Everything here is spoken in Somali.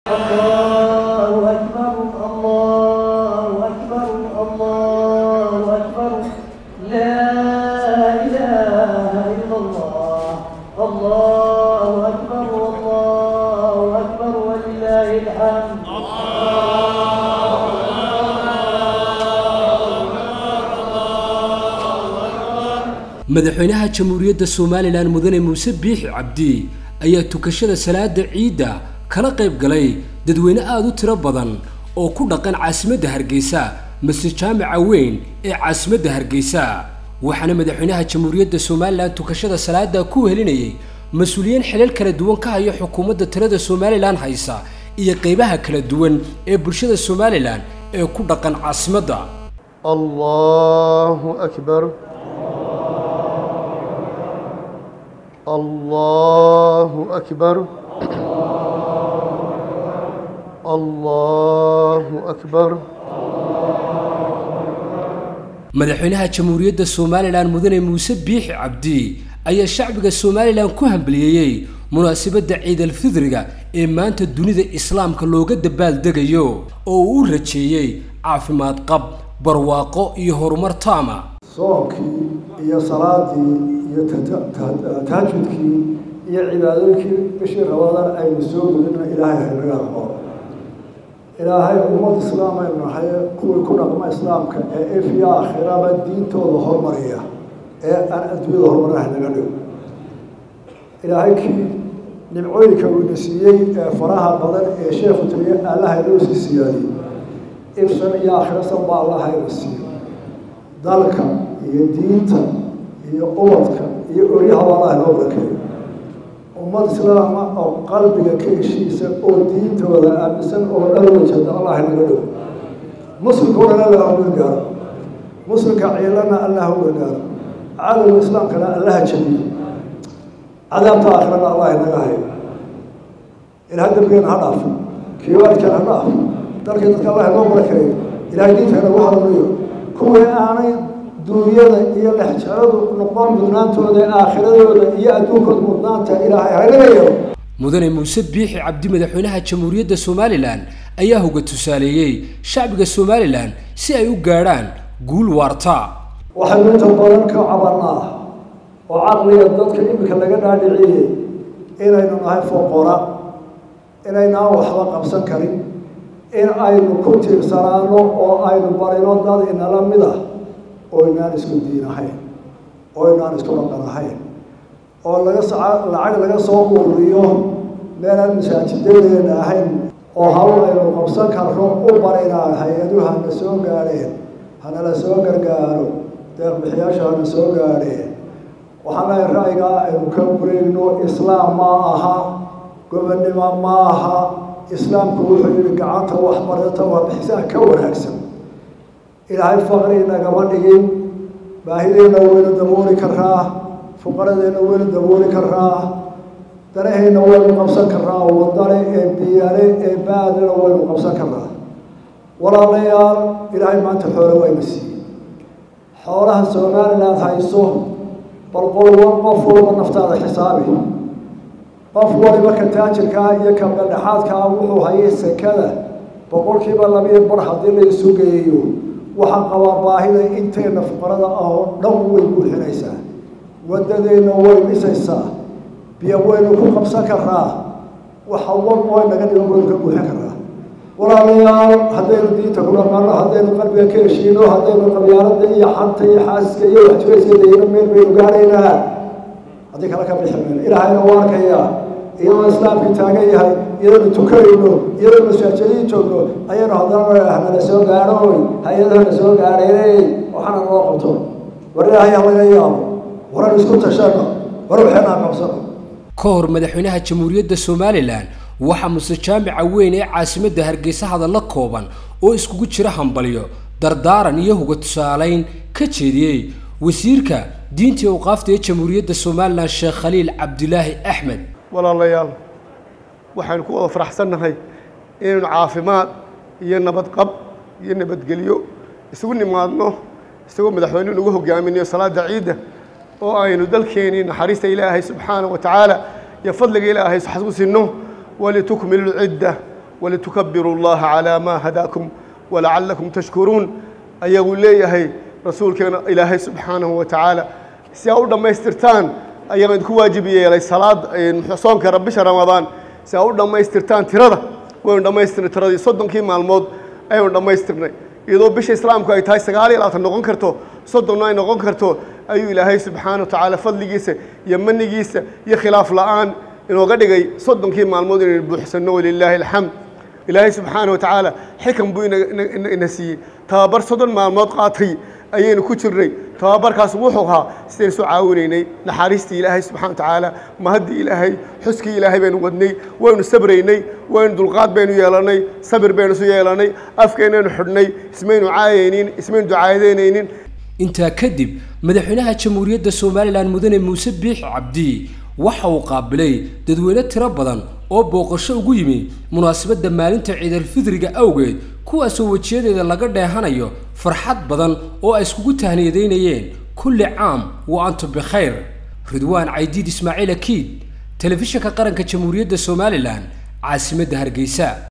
الله أكبر الله أكبر الله أكبر لا إله إلا الله الله أكبر الله أكبر ولله الحمد madaxweynaha jamhuuriyadda somalilan mudane muuse biixi cabdi ayaa tukashada salaada ciidda kala qayb galay dadweyne aada u tiro badan oo ku dhaqan caasimadda hargeysa masjid jaamica weyn ee caasimadda hargeysa waxaana madaxweynaha jamhuuriyadda somalilan tukashada salaada ku helinayay mas-uuliyiin xilal kala duwan ka haya xukuumadda tirada somalilan haysa iyo qeybaha kala duwan ee bulshada somalilan ee ku dhaqan caasimadda الله أكبر الله أكبر الله أكبر madaxweynaha jamhuuriyadda somalilan mudane muuse biixi cabdi ayaa shacbiga somalilan ku hambaliyeeyey munaasabadda ciidalfidriga ee maanta dunida islaamka looga dabaaldegayo oo uu u rajeeyey caafimaad qab barwaaqo iyo horumar taama soonkii iyo salaadii iyo tahajudkii iyo cibaadooyinkii bishii rabadaan aynu soo gudina ilaahay haynaga aqbo ilaahay ummad islaam aynu nahay kuwii ku dhaqma islaamka ee ifya aakhiraba diintooda hormariya ee aan adduunyada horumarna haynaga dhigo ilaahay kii nimcooyinka uuna siiyey ee faraha badan ee sheekhu taliye allaha inoo sii siyaadiyey ifsan iyo aakhirasan baa allaha ina siiyo dalka iyo diinta iyo ubadka iyo oryahaba allah inoo barakeeyo ummad islaama oo qalbiga ka heshiisa oo diintooda aaminsan oo dhan wajada allah inaga dhigo muslimka o dhan allah u gargaaro muslimka ciilana allah u gargaaro cadowga islaamkana allaha jabiyo cadaabta aakhirana allah inaga hayo ilahay dambigeena ha dhaafo kiiwaadkeena ha dhaafo dalkii dadka allah inoo barakeeyo ilahay diinta inagu hanuuniyo kuwii aanay duunyada iyo lexjaradu noqon mudnaantooda aakhiradooda iyo adduunkooda mudnaanta ilaahay haynaga yeelo mudane muuse biixi cabdi madaxweynaha jamhuuriyadda somalilan ayaa hoga tusaaleeyey shacbiga somalilan si ay u gaadhaan guul waarta waxaynu inta badan ka cabanaa oo caqliga dadka iminka laga dhaadhiciyey inaynu nahay foqora inaynaan waxba qabsan karin in aynu ku tiirsanaano oo aynu barino dad inala mid ah oo inaan isku diin ahayn oo inaan isku dhaqan ahayn oo laga soca lacag laga soo ururiyo meelaan masaajidadeena ahayn oo hawl aynu qabsan karno u barinaa hay-aduhu hana soo gaadheen hanala soo gargaaro deeqbixiyaasha hana soo gaadheen waxaan lehay ra'yigaa aynu ka wareegno islaam ma aha gobonnimo ma aha islaamku wuxuu yihi gacanta waxbarata waa bixisaa ka wanaagsan ilaahay faqri nagama dhigin baahideenna waynu dabooli karaa fuqaradeenna waynu dabooli karaa danaheenna waynu qabsan karaa wadane ee biyale ee baadina waynu qabsan karaa walaalayaal ilaahay maanta xoole wayna siiyey xoolaha somaliland hayso bal qolwa qof walba naftaada xisaabi qof waliba ka taajirkaa iyo ka beldhexaadkaa wuxuu hayay sekada boqolkiiba labiyo bar haddii la isu geeyo waxaan qabaa baahida inteena fuqarada ah oo dhan way buuxinaysaa wadadeenna way dhisaysaa biyo waynu ku qabsan karaa waxa wal oo naga dhigan waynu ka buuxin karaa walaalayaal haddaynu diinta ku dhaqaano haddaynu qalbiga ka heshiino haddaynu qabyaalada iyo xanta iyo xaasiska iyo waxjirayska dayno meel baynu gaadhaynaa haddii kale ka bixi mayno ilaahayna waa arkayaa iyadoo islaamkii taagan yahay iyadoonu tukanayno iyadoo masaajidii joogno ayaynu haddana nala soo gaadhoy hay-adahana soo gaadhaynay waxaana noo qabto war ilaahay ha laga yaabo waran isku tashano war waxeenaa qabsano ka hor madaxweynaha jamhuuriyadda somalilan waxaa muse jaamica weyn ee caasimadda hargeysa hadalla kooban oo iskugu jira hambalyo dardaaran iyo huga tusaalayn ka jeediyey wasiirka diintii awqaafta ee jamhuuriyadda somalilan sheekh khaliil cabdilaahi axmed walaalayaal waxaynu ku wada faraxsannahay inaynu caafimaad iyo nabadqab iyo nabadgelyo isugu nimaadno isagoo madaxweynuhu nagu hogaaminayo salaada ciidda oo aynu dalkeenii naxariista ilaahay subxaana wa tacaala iyo fadliga ilaahay xasuusino walitukmilu lcidda walitukabiru allaha calaa maa hadaakum walacallakum tashkuruun ayagu leeyahay rasuulkeena ilaahay subxaanahu wa tacaala si aa u dhammaystirtaan ayaan idinku waajib yeelay salaad soonka bisha ramadaan si aa u dhammaystirtaan tirada waynu dhammaystirnay tiradii soddonkii maalmood ayaynu dhammaystirnay iyadoo bisha islaamku ay tahay sagaal iyo labaatan noqon karto soddonna ay noqon karto ayuu ilaahay subxaana wa tacaala fadligiisa iyo manigiisa iyo khilaaf la'aan inooga dhigay soddonkii maalmood inaynu buuxsanno walilaahi alxamd ilaahay subxaana wa tacaala xikam buu ina siiyey tababar soddon maalmood qaatay ayaynu ku jirnay tababarkaas wuxuu ahaa sidaynu soo caawinaynay naxariistii ilaahay subxana wa tacaala mahaddii ilaahay xuskii ilaahay baynu wadnay waynu sabraynay waynu dulqaad baynu yeelannay sabir baynu isu yeelannay afkeennaynu xidhnay ismaynu caayaynin ismaynu ducaadeynaynin intaa kadib madaxweynaha jamhuuriyadda somalilan mudane muuse biixi cabdi waxa uu qaabilay dadweyne tiro badan oo booqasho ugu yimi munaasabadda maalinta ciidalfidriga awgeed kuwaasoo wejiyadeeda laga dheehanayo farxad badan oo ay iskugu tahniyadaynayeen kulli caam wa antum bikhayr ridwaan caydiid ismaaciil akiid telefishinka qaranka jamhuuriyadda somalilan caasimadda hargeysa